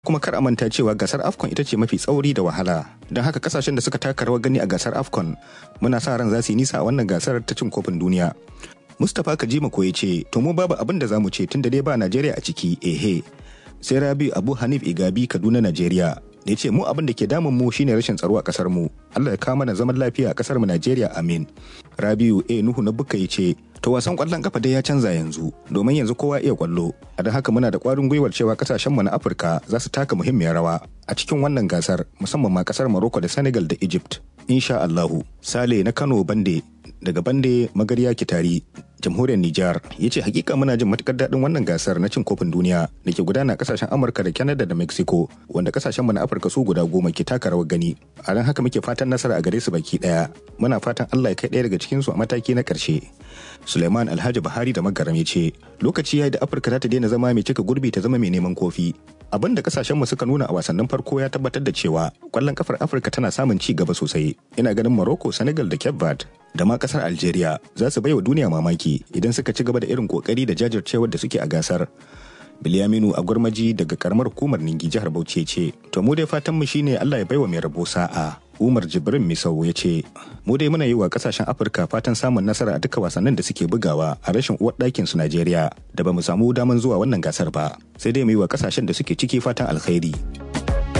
kuma kar a manta cewa gasar afcon ita ce mafi tsauri da wahala don haka kasashen da suka taka rawar gani a gasar afcon muna sa ran za su yi nisa a wannan gasar ta cin kofin duniya mustapha kajima ko ya ce to mu babu abin da za mu ce tun da dai ba najeriya a ciki ehe sai rabi abu hanif igabi kaduna najeriya da ya ce mu abin da ke damun mu shine rashin tsaro a kasar mu allah ya kawo mana zaman lafiya a kasar mu najeriya amin rabiu a nuhu na buka ya ce to wasan kwallon kafa dai ya canza yanzu domin yanzu kowa iya kwallo a don haka muna da kwarin gwiwar cewa kasashen mu na afirka za su taka muhimmiyar rawa a cikin wannan gasar musamman ma kasar morocco da senegal da egypt insha allahu sale na kano bande daga bande magarya kitari jamhuriyar Nijar ya ce hakika muna jin matukar daɗin wannan gasar na cin kofin duniya da ke gudana kasashen Amurka da Canada da Mexico wanda kasashen mu na Afirka su guda goma ke taka rawar gani a ran haka muke fatan nasara a gare su baki ɗaya muna fatan Allah ya kai ɗaya daga cikin su a mataki na ƙarshe Suleiman Alhaji Buhari da Magaram ya ce lokaci yayi da Afirka za ta daina zama mai cika gurbi ta zama mai neman kofi abin da kasashen mu suka nuna a wasannin farko ya tabbatar da cewa kwallon kafar Afirka tana samun ci gaba sosai ina ganin Morocco Senegal da Cape Verde da ma kasar Algeria za su baiwa duniya mamaki idan suka ci gaba da irin kokari da jajircewar da suke a gasar. Bilyaminu a gurmaji daga karamar hukumar Ningi jihar Bauchi ce, to mu dai fatan mu shine Allah ya baiwa mai rabo sa'a. Umar Jibrin Misau ya ce, mu dai muna yi wa kasashen Afirka fatan samun nasara a duka wasannin da suke bugawa a rashin uwar ɗakin su Najeriya da ba mu samu daman zuwa wannan gasar ba. Sai dai mu yi wa kasashen da suke ciki fatan alkhairi.